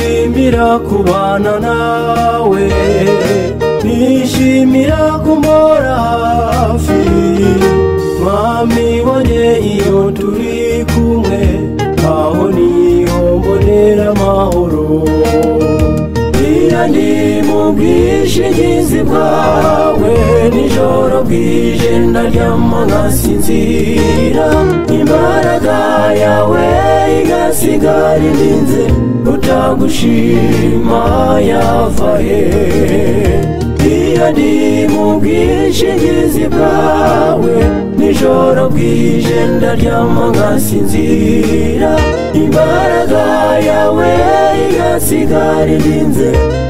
nishimira kubana nawe nishimira kumbora hafi mami bone iyo turi kumwe aho niho mbonera amahoro bwira ndi mu bwishingizi bwawe nijoro bwije ndaryama nkasinzira imbaraga yawe igasigara irinze utagushima yava he iyo ndi mu bwishingizi bwawe nijoro bwije ndaryama nkasinzira imbaraga yawe igasigara irinze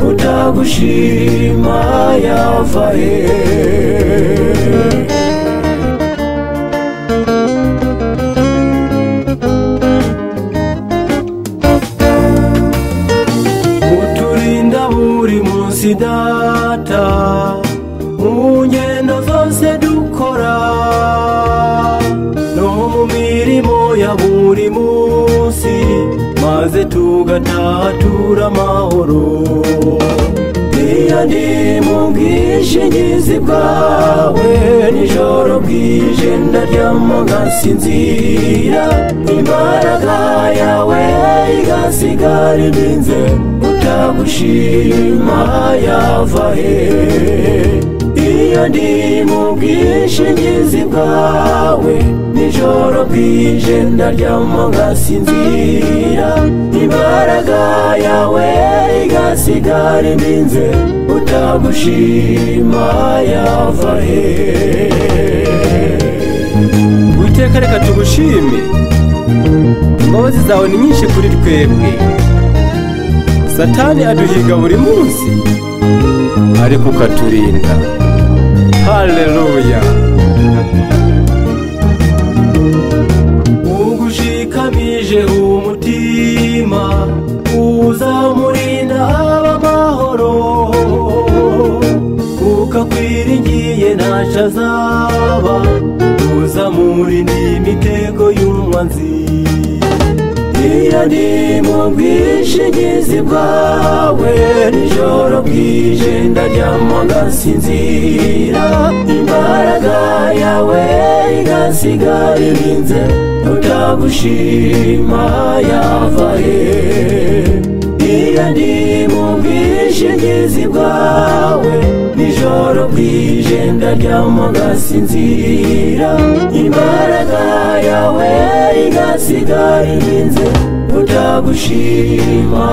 utagushima yava he uturinda buri munsi data mu ngendo zose dukora no mu mirimo ya buri munsi maze tugataha tura amahoro iyo ndi mu bwishingizi bwawe nijoro bwije ndaryama nkasinzira imbaraga yawe igasigara ibinze utagushima yava he iyo ndi mu bwishingizi bwawe nijoro bwije ndaryama ngasinzira imbaraga yawe igasigara ibinze utagushima yava he witeka reka tugushime imbabazi zawe ni nyinshi kuri twebwe satani aduhiga buri munsi ariko ukaturinda haleluya ugushikamije umutima uzamurinda aba amahoro kuko akwiringiye ntacyo azaba uzamurinda imitego y'umwanzi iyo ndi mu bwishingizi bwawe nijoro bwije ndaryama ngasinzira imbaraga yawe igasigara irinze utagushima yava he iyo ndi mu bwishingizi bwawe nijoro bwije ndaryama ngasinzira imbaraga yawe igasigara irinze utagushima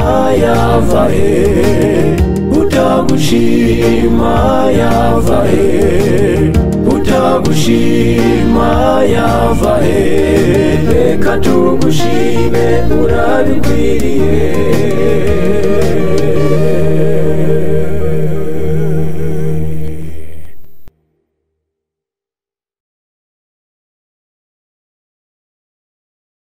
yava he utagushima yava he utagushima yava he reka tugushime urabikwiriye